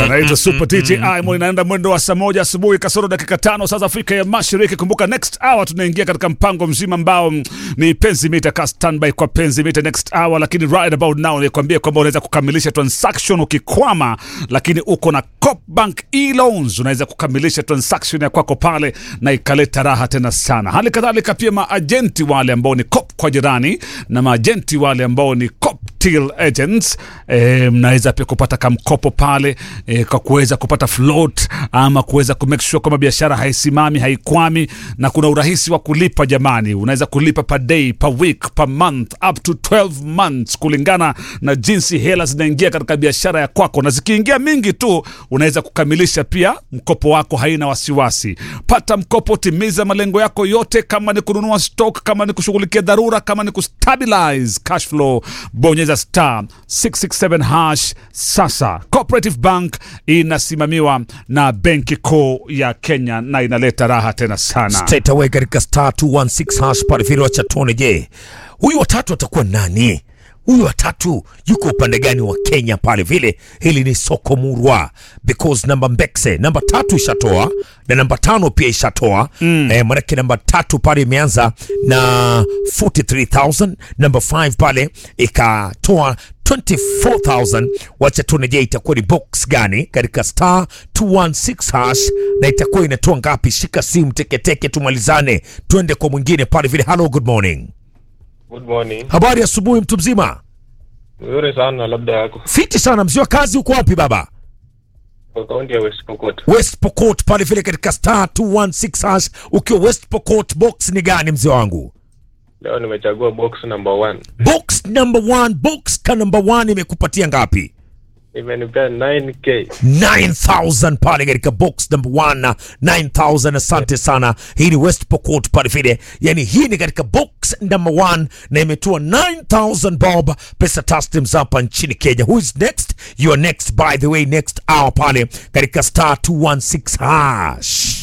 anaitwa Super DJ Imo, inaenda mwendo wa saa moja asubuhi kasoro dakika tano saa za Afrika ya Mashariki. Kumbuka next hour tunaingia katika mpango mzima ambao mm, ni penzi mita ka standby kwa penzi mita next hour, lakini right about now nikwambie kwamba unaweza kukamilisha transaction ukikwama, lakini uko na Copbank e-loans, unaweza kukamilisha transaction ya kwako pale na ikaleta raha tena sana. Hali kadhalika pia maajenti wale ambao ni cop kwa jirani na maajenti wale ambao ni cop till agents eh, mnaweza pia kupata kamkopo pale eh, kwa kuweza kupata float ama kuweza ku make sure kwamba biashara haisimami haikwami, na kuna urahisi wa kulipa jamani. Unaweza kulipa per day, per week, per month up to 12 months kulingana na jinsi hela zinaingia katika biashara ya kwako, na zikiingia mingi tu unaweza kukamilisha pia mkopo wako, haina wasiwasi. Pata mkopo, timiza malengo yako yote, kama ni kununua stock, kama ni kushughulikia dharura, kama ni kustabilize cash flow, bonyeza star 667 hash. Sasa Cooperative Bank inasimamiwa na Benki Kuu ya Kenya na inaleta raha tena sana. straight away katika star 216 hash pale vile wacha tuone, je, huyu watatu atakuwa nani? Huyu watatu yuko upande gani wa Kenya pale vile? Hili ni soko murwa because namba Mbekse namba tatu ishatoa na namba tano pia ishatoa mm. Eh, manake namba tatu pale imeanza na 43000 namba 5 pale ikatoa 24000 wacha tuone, je itakuwa ni box gani katika star 216 hash na itakuwa inatoa ngapi? Shika simu teketeke, tumalizane, twende kwa mwingine pale vile. Hello, good morning, Good morning. habari ya asubuhi, mtu mzima. Nzuri sana labda yako. Fiti sana mzee wa kazi, uko wapi baba? Kwa kaunti ya West Pokot. West Pokot pale vile katika star 216 hash. Ukiwa West Pokot, box ni gani mzee wangu? Leo nimechagua box number one. Box number one, box ka number one imekupatia ngapi? Imenipea 9k. 9000 pale katika box number one na 9000. Asante sana. Hii ni West Pokot pale vile, yani hii ni katika box number one na imetoa 9000 bob pesa taslim hapa nchini Kenya. Who is next? You are next by the way, next hour pale katika star 216 hash.